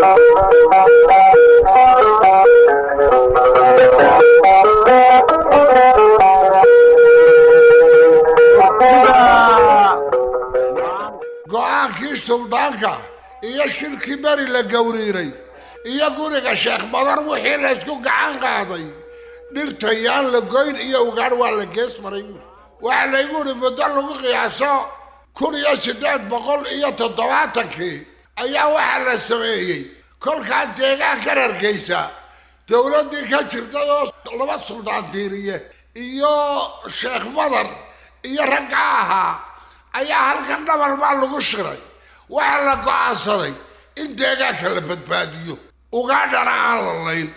go-aankii suldaanka iyo shirkii beri la gowriiray iyo guriga sheekh badar wixii la ysku gacan qaaday dhirta yaan la goyn iyo ugaadh waa la gees maray buuri waxaa laygu yidhi muddo lagu qiyaaso kun iyo siddeed boqol iyo toddobaatankii ayaa waxaa la sameeyey kolkaa deegaankan hargeysa dowladdii ka jirtay oo laba suldaan diiriye iyo sheekh badar iyo ragga ahaa ayaa halkan dhabal baa lagu shiray waxaa la go-aansaday in deegaanka la badbaadiyo ugaadhana aan la layn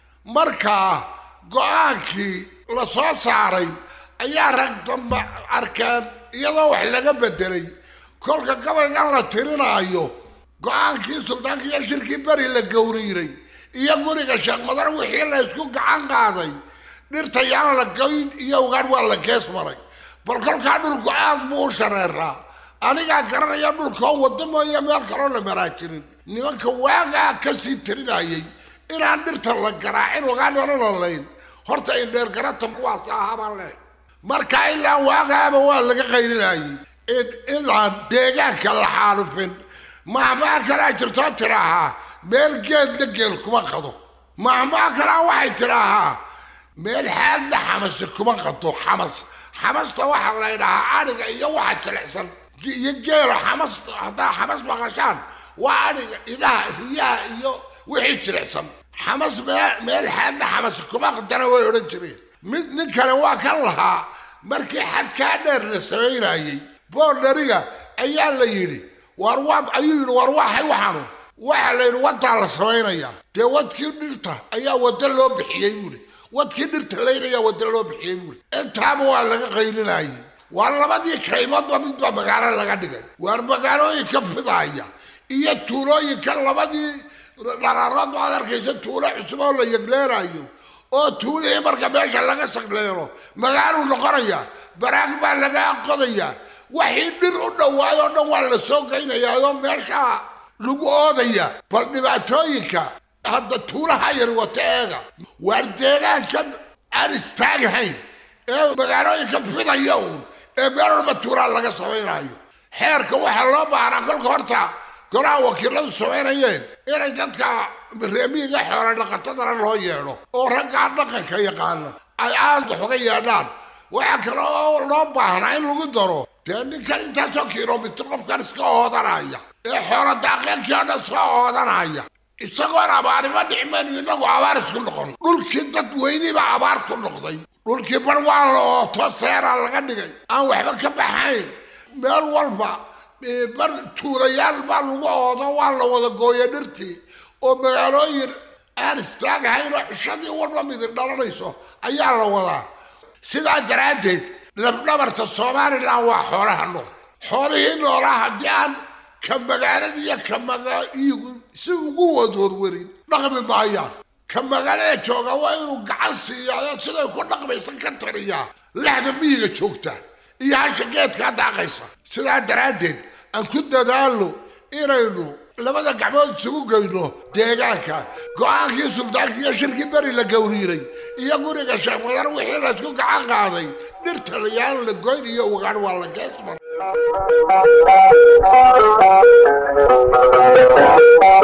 markaa go-aankii la soo saaray ayaa rag damba arkeen iyadoo wax laga bedelay kolka gabaygan la tirinaayo go-aankii suldaanka iyo shirkii beri la gowriiray iyo guriga sheekh madar wixii la ysku gacan qaaday dhirta yaan la goyn iyo ugaadh waa la gees maray bal kolkaa dhulku aad buu u shareeraa anigaa garanaya dhulkoo waddo mooye meel kaloo la maraa jirin nimanka waagaa kasii tirinayay inaan dhirta la garaacin ugaadhana la layn horta indheergarata kuwaas ahaabaan leh marka ilaa waagaaba waa laga qaylinayay inaan deegaanka la xaalufin mahmaa kalaa jirtoo tidhaahaa meel geedna geel kuma qado mahmaa kalaa waxay tidhaahaa meel xaadna xamase kuma qado xamas xamasta waxaa la ydhahaa adhiga iyo waxa jilicsan iyo geela xamas haddaa xamas maqashaan waa adhiga idaha riyaha iyo wixii jilicsan xamas meel xaadna xamase kuma qadana way odhan jireen mid nin kale waa kan lahaa markii xadkaa dheer la samaynayey boordhariga ayaa la yidhi war waa ayuu yidhi war waxay waxaanu waxaa la yidhi wadaa la samaynayaa dee wadkii dhirta ayaa waddo loo bixiyey buuhi wadkii dhirta laynayaa waddo loo bixiyey buuhi intaaba waa laga qaylinayay waa labadii kaymoodba midba magaalo laga dhigay waar magaalooyinka fidaaya iyo tuulooyinka labadii dhararood baad arkaysa tuulo cusub oo la yegleenayo oo tuulihii marka meesha laga sagleelo magaaluu noqonaya baraag baa laga qodayaa waxii dhir u dhawaayoo dhan waa la soo geynayaa oo meesha lagu oodaya bal dhibaatooyinka hadda tuulaha yar wata eega waar deegaankan aan istaaghayn ee magaalooyinka fidaya uun ee meel walba tuulaha laga samaynayo xeerka waxaa loo baahnaa kolka horta golaha wakiiladu samaynayeen inay dadka reemiyiga xoola dhaqatadana loo yeedho oo raggaa dhaqanka yaqaana ay aada wax uga yeedhaan waxaa kale oo loo baahnaa in lagu daro dee ninkan intaasoo kilomitr qofkan iska oodanaya ee xoola daaqeenkii o dhan iska oodanaya isagoon abaarima dhicmaynu inagu abaar isku noqon dhulkii dad weyniba abaar ku noqday dhulkii bar waa la ooto seeraa laga dhigay aan waxba ka baxayn meel walba bar tuulayaal baa lagu oodo waa la wada gooya dhirtii oo magaalooyin aan istaagahayn oo cishadii walba midin dhalanayso ayaa la wadaa sidaa daraaddeed labdhabarta somalilan waa xoolaha nool xoolihii noolaa haddii aan ka magaalada iyo ka magaigu si ugu wadwarwarin dhaqmi maayaan ka magaalada jooga waa inuu gacan siiyaa siday ku dhaqmaysan ka tariyaa lexda miyiga joogta iyo hasha geedkaa daaqaysa sidaa daraaddeed aan ku dadaalo inaynu labada gacmood isugu geyno deegaanka go-aankii suldaanka iyo shirkii beri la gowriiray iyo guriga sheekh madar wixii la ysku gacan qaaday dhirta layaan la goyn iyo ugaan waa la gees maray